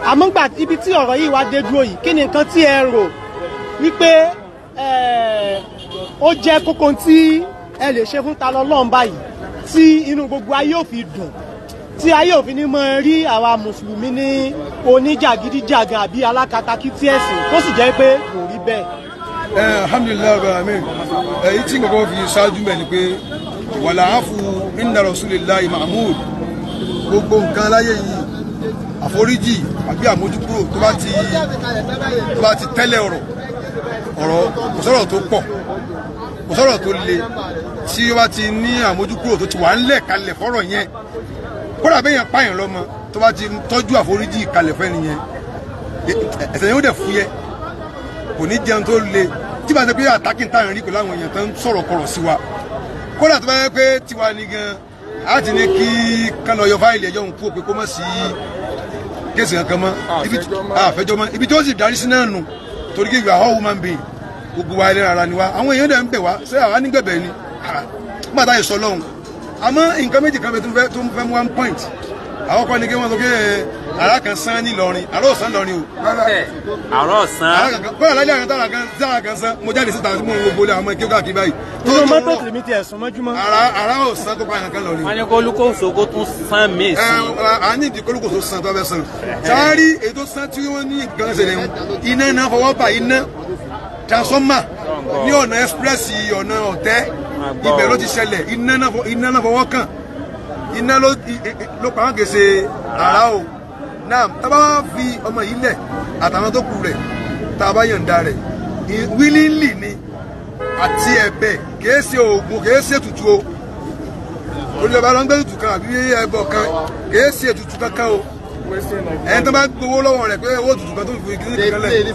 àmọ́ gbà ibi tí ọ̀rọ̀ yìí wá dé dúró yìí kí ni nǹkan tí ẹ rò wípé eh, ó jẹ́ kókó tí ẹ lè ṣe fún ta lọ́lọ́run báyìí tí inú gbogbo ayé ò fi dùn tí ayé ò fi ní mọ rí àwa mùsùlùmí ní oníjàgídíjàgan àbí alákatakítí ẹ̀sìn tó sì jẹ́ pé kò rí bẹ́ẹ̀. ẹ alhamdulilayi rabbil alamin èyí tí nǹkan kan fi ṣáájú mẹ́ ni pé wàlà áfù inna rasulillahi mahmud gbogbo nǹkan láyé yìí àforíjì àbí àmójúkúrò tó bá ti tó bá ti tẹ́lẹ̀ ọ̀rọ̀ ọ̀rọ̀ kò sọ̀rọ̀ tó pọ̀ kò sọ̀rọ̀ tó le tí ó bá ti ní àmójúkúrò tó ti wà ńlẹ̀ kalẹ̀ fọ́rọ̀ yẹn kódà bẹ́ẹ̀ yẹn pààyàn lọ́mọ tó bá ti tọ́jú àforíjì kalẹ̀ fẹ́ni yẹn ẹ̀ṣẹ̀ yẹn ó dẹ̀ fúyẹ́ kò ní jẹun tó le tí bá ṣe pé àtàkì táwọn rí pẹ̀lú àwọn èèyàn tó ń sọ̀rọ̀ kọ̀rọ̀ sí wa kódà tó bá yẹ pé tiwa ni gan á ti ní kí kán lọ yọ fáìlì ẹjọ́ òun kú òpin kó mọ̀ sí kéèsì kankan mọ́ ibi àfẹjọ́ mọ́ ibi tí ó sì darí sí náà nù torí kí ìgbà all woman being gbogbo wa ẹlẹ́ran ara ni wa àwọn èèyàn dẹ̀ ń bẹ̀ wá ṣé àwa nígbẹ̀bẹ̀ ni nígbà táyì sọ lọ́hùn àmọ́ nǹkan méjì kan bẹ tó fẹ́ tó fẹ́ mú one point àwọn kan ní kí wọ́n sọ pé ara kan sán ní Ìlọrin ara ò sán lọrin o àárọ̀ ọ̀sán ara kan kọ́ ọ̀làjà kan tára kan tára kan sán mo jáde síta tí mo ń wo bolẹ̀ àwọn ọmọ ìkéwà kí báyìí tó nínú ń mọ́tò rọ tèmi ti ẹ̀sùn mọ́júmọ́. ara ara ò sán tó pa àyàn kan lọrin wọ́n ní kó olúkòso kó tún sán míì ẹ sí a ní ìdí kólókò tó san tó fẹ́ san sáárì ètò san tí wọ́n ní nǹkan ṣẹlẹ̀ ń iná náà fọwọ́ bà iná transformer ní ọ̀nà express ọ̀nà ọ̀tẹ́ ibẹ̀ ló ti ṣẹlẹ̀ iná náà fọ- iná náà fọwọ́ kàn iná ló i- i- ló pa wọ́n gèsè ara o náà tábà wá fi ọmọ yìí lẹ̀ àtàwọn tó kù rẹ̀ tá a bá yọ̀ǹda rẹ̀ i- willingly ni àti ẹ̀bẹ̀ kìí ṣe oògùn kìí ṣe tutù o olùdókòwò ló ń gbé tutù kan àbí ẹbọ kan kìí ṣe tutù kankan o ẹni tó bá gbowó lọ́wọ́ rẹ̀ pé owó tutù kan tó fi kí ní kankan lẹ̀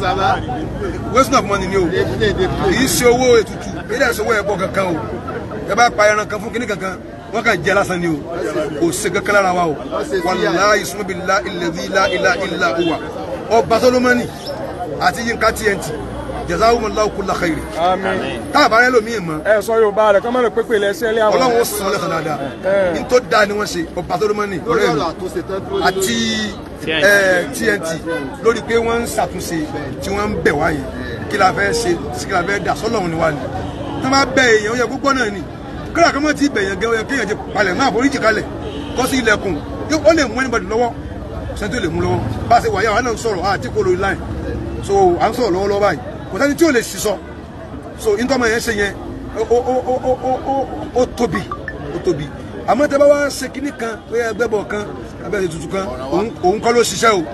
waste of money ni o kìí ṣe owó ètùtù kìí dẹ̀ ṣe owó ẹbọ kankan o ẹ bá pa ẹran kan fún kíní kankan wọn kàn jẹ lásán ni o kò ṣe kankan lára wa o wàláyé sùnmọ́bi la ilẹ̀ la ilà ilà òwà ọba solomoni àti yínká tnt jazakumullahu kulla khairi tá a bá rẹ lómi mọ́ ẹ sọ yorùbá rẹ kọ́mọ rẹ pépè lẹ́sẹ̀ lé àwọn. ọlọ́run ó san ọ́ lẹ́sàn dáadáa ní tó dáa ni wọ́n ṣe ọba solomoni ọ̀rẹ́ mi àti eh, TNT lórí pé wọ́n ń ṣàtúnṣe tí wọ́n ń bẹ̀ wá yẹn kí la fẹ́ ṣe sí kí la fẹ́ dà sọ́lọ́run ni wá ni tí wọ́n bá bẹ èèyàn ó yẹ púpọ̀ náà ni kíláà kan mọ́ ti bẹ̀yàn gẹ́ ó yẹ kéèyàn ti palẹ̀ máa foríjì kalẹ̀ kọ́ sí ilẹ̀kùn yóò- ó lè mú ẹnibọ̀dì lọ́wọ́ sẹ́ni tó lè mú lọ́wọ́ bá a ṣe wà yà wà náà ń sọ̀rọ̀ àti kò lórí line so à ń sọ̀rọ̀ lọ́wọ́lọ́wọ́ báyìí kò sẹ́ni tí ò lè sísọ so ntọ́mọ yẹn ṣe yẹn ó ó ó ó ó ó ó ó tóbi ó tóbi àmọ́ tẹ́ bá wá ṣe kinní kan pé ẹgbẹ́ bọ̀ kan abẹ́rẹ́ tutù kan òun òun kọ́ ló ṣiṣẹ́ o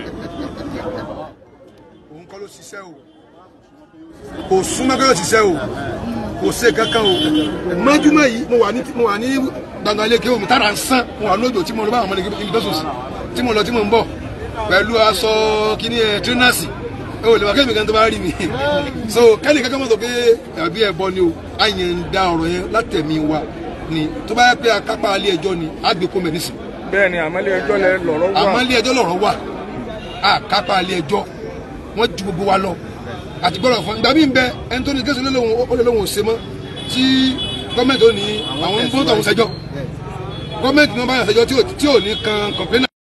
òun kọ́ ló ṣiṣẹ́ o kò súnmọ́ kọ́ ló ṣiṣẹ́ o kò ṣe kankan o mọ́júmọ́ yìí mo wà ní mo wà ní gbàngàn ilé kéwòn mi tára ń sán mo wà lójó tí mo lọ bá àwọn ọmọdé ibi tó sùn sí tí mo lọ tí mo ń bọ̀ pẹ̀lú aṣọ kíní ẹ̀ tírínàsì ẹ ò lè wá kẹ́mi kan tó bá rí mi so kẹ́ni kankan mọ̀ sọ pé àbí ẹ̀bọ ni o a yẹn ń da ọ̀rọ̀ yẹn látẹ̀mí wa ni tó bá yẹ pé akápá alẹ́ ẹjọ́ ni á gbé kó mẹ́nísì bẹ́ẹ̀ ni àmọ́lé ẹjọ́ lẹ lọ́rọ̀ wà. àmọ́ ilé ẹjọ́ lọ̀rọ̀ wà akápá alẹ́ ẹjọ́ wọ́n ju gbogbo wa lọ àti gbọ́dọ̀ fún ìgbà míì ń bẹ ẹni tó ní kéṣù ó lè lóhùn ò ṣe mọ́ tí gọ́ọ̀mẹ̀ntì ò ní àwọn ń bọ́ tọ̀hún ṣẹjọ́ gọ́ọ̀mẹ̀ntì ní wọ́n bá yàn ṣẹjọ́ tí ò- tí ò ní kan kọ̀plénà